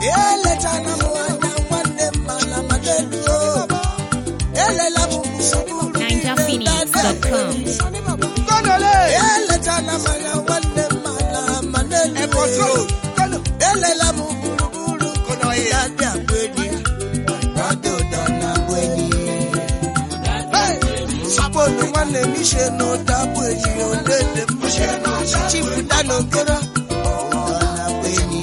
eletana m anya nwanne m mana madeluo elela m gburugburu NinjaPhoenix.com. Kọ́nọ̀lé. eletana m anya nwanne m mana Ẹ̀kọ́ sọ̀rọ̀. madeluo Kọ́nọ̀. elela m gburugburu dade abụ enyi dade ụda na abụ enyi saponu nwanne m ishe na ụda abụ enyi olele m chibuda na okoro ụda na abụ enyi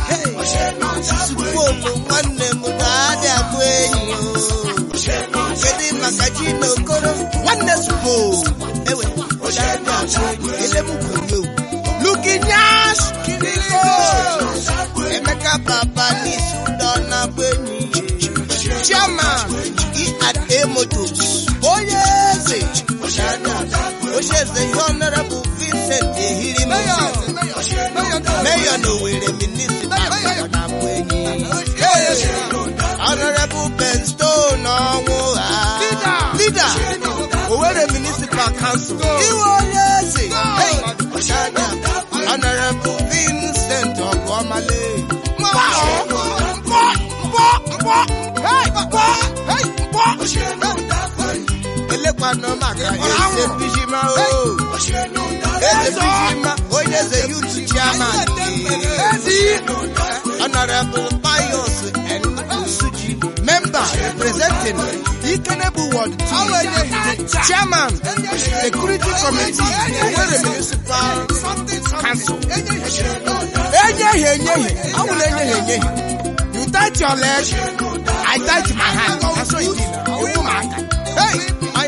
suponu nwanne m dade abụ enyi o kedu maka ji na okoro nwanne supo ewe dade abụ enyi elemugwurio lukinyas kiriko Emeka Baba n'isi ụdọ na-abụ enyi chairman E&A Motors onye eze onye eze ihe honorable Vincent Ehiri Mayor. Mayor. Mayor na Owerri municipal ọ na-abụ enyi honorable Ben Stone ọnwụ ha leader Owerri municipal council iwe onye eze Hey! honorable Vincent Ọgọmale elekwana maka eze bijima o eze bijima onye eze youth chairman honorable pius and suji member representing ikenebu ward two chairman security committee Owerri municipal council enyeghị enyeghị awụla enyeghị enyeghị you touch your leg i touch my hand na so it is owu m aka hey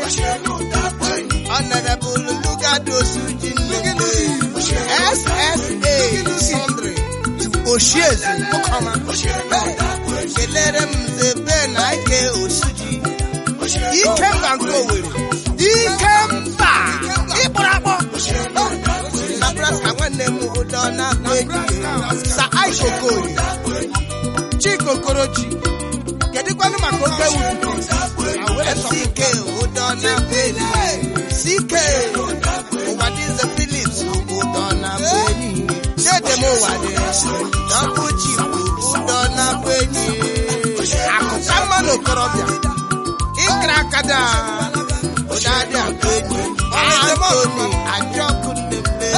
honorable lugado suji nnukwu ssa sundry to oshieze okoma kelere m zebe na ike osuji ikemba nke owere ikemba ịkpọrọ akpọ Nebraska nwanne m ụdọ na-akpọ enyi sa aikokori chikokorochi kedụkwanụ maka oke wudu ck ụdọ na-akpọ enyi ck ụwadize philips ụdọ na-akpọ enyi chedem ụwadị dọkụ chifu ụdọ na-akpọ enyi akụka mmanụ okorobịa ịkra akada ụdọ adị akpọ enyi Anthony Ajọkụ Ndembe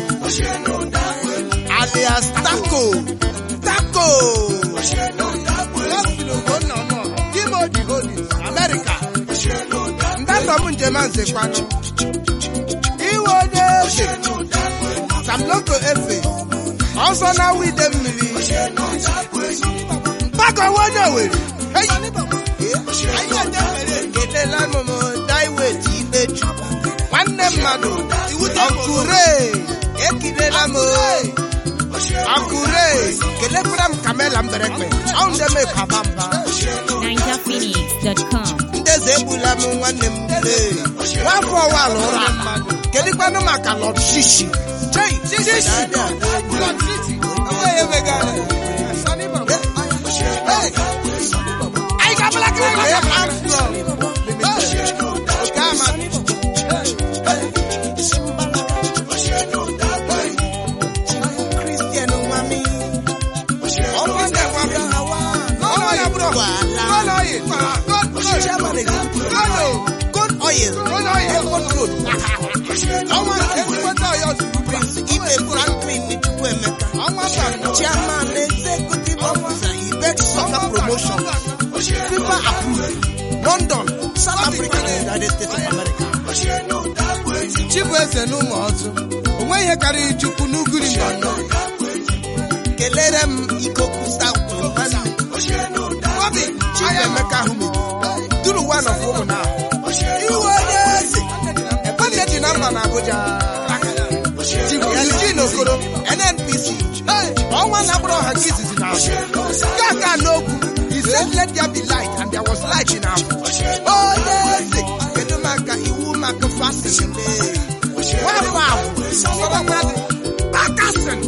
alias Taco Taco Timothy Holdings America ndanda m njem a nzekwanụ iwe onye eze Samloko Efe ọsọ na wide mmiri mgbakọwa onye Owerri Hey! kelela m m daiwet ikpechu nwanne mmadụ ọkụre ekilela m ọkụre kelekwara m kamela mberekpe ọ ndị m papa mba NinjaPhoenix.com. ndeze egbula m nwanne m lee nwafọ ọwala ụra mmadụ kedụkwanụ maka lọd shishi chei shishi anyị ga-abala Christian Nwami ọkwa ndị gwara hawa ọnwa ya bụrụ chairman executive good oil airport road ọnwa prince ibe franklin chukwuemeka chairman executive officer ibek soccer promotion fifa approved london south africa and united states of america Chibueze n'ụmụ ọtụ. O nweghị ihe karịrị Chukwu n'ugiri mbọ. kelere m ikoku south nwanne Bobby Chibuemeka Hume duru one of ụmụ na iwe onye eze ebonye dị na mba na Abuja Chief Eugene Okoro NNPC ọnwa na-agbara ọha nke izizi na nke aka n'okwu he said let there be light and there was light in our onye eze kedu maka iwu maka fasin nwafọ ahụ Akasin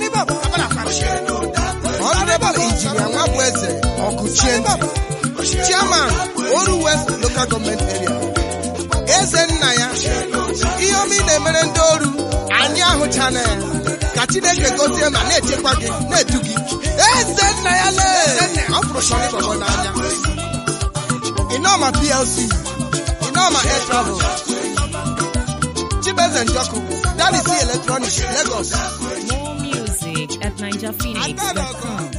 Honorable Engineer Nwabweze Ọkụchie Chairman Oru West Local Government Area eze nna ya ihe ọma ị na-emere ndị oru anyị ahụchana ya ka Chineke gozie ma na-echekwa gị na-edu gị eze nna ya lee ọshọrị bọbọ n'anya Inoma PLC Inoma Air Travel Chibeze Njoku Daddy C Electronics Lagos More music at NigerPhoenix.com.